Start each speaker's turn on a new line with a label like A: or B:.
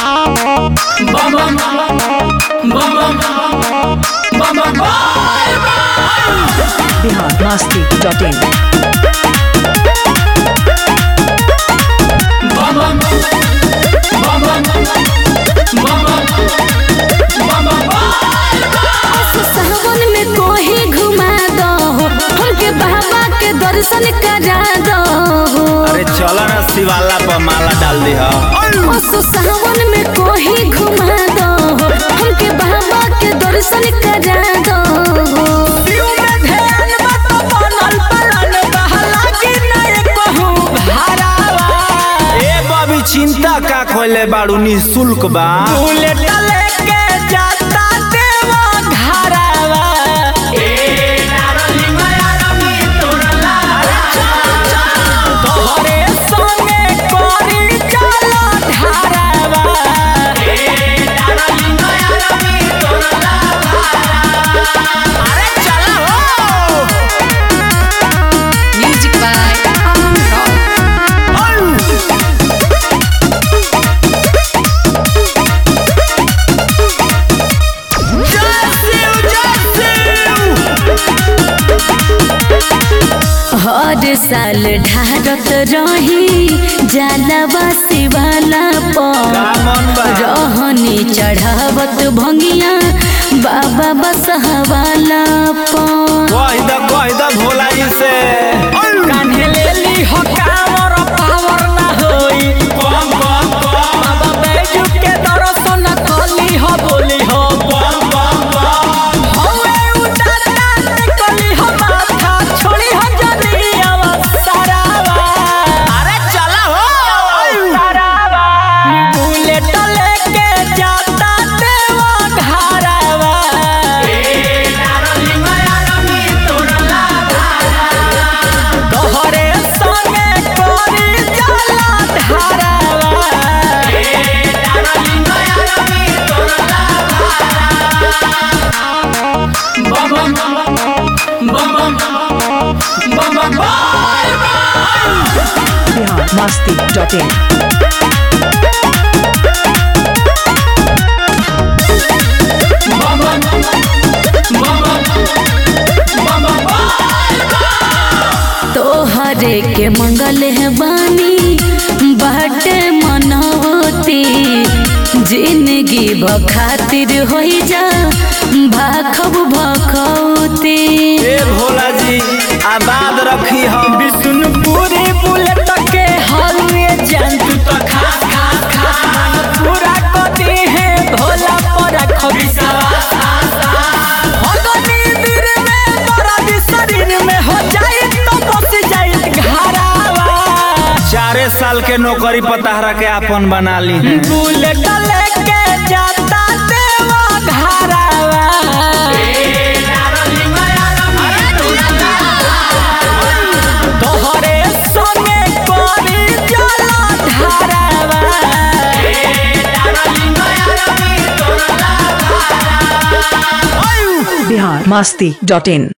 A: Bihar Masti dot in
B: सावन में कोही घुमा दो हमके बाबा के दर्शन करा दो
C: अरे चलो ना शिवाला पर माला डाल दी हा
B: असो सावन में कोही घुमा दो हमके बाबा के दर्शन करा दो
C: ए बबी चिंता का खोले बाड़ू निशुल्क बा
B: म्यूजिक बाय अमन रॉक हर साल ढारत रही जालवा शिवाला पर
C: मन बा
B: रहनी चढ़ावत भंगिया बाबा बसहवाला पर
C: कह द कह द भोला जी से कम कम कम कम कम कम अरे चला हो
A: बिहार मस्ती डॉट इन
B: तोहरे के मंगल है बानी बाटे मनोती जिंदगी बखातिर हो जा भाखब भखौती
C: ए भोला जी आबाद रखी हम
D: विष्णुपुरी बुलेट के हलवे जान तू तो खास खास खास मन पूरा करते हैं भोला पर खबिसावास भगनी दिल में दर्द शरीर में हो जाए तो बस जाए घरावा
C: चारे साल के नौकरी पताहरा के अपन बना ली हैं।
D: बुलेट लेके जाता देवा घरावा तोहरे संगे कोरी जल धारावा
A: बिहार मस्ती डॉट इन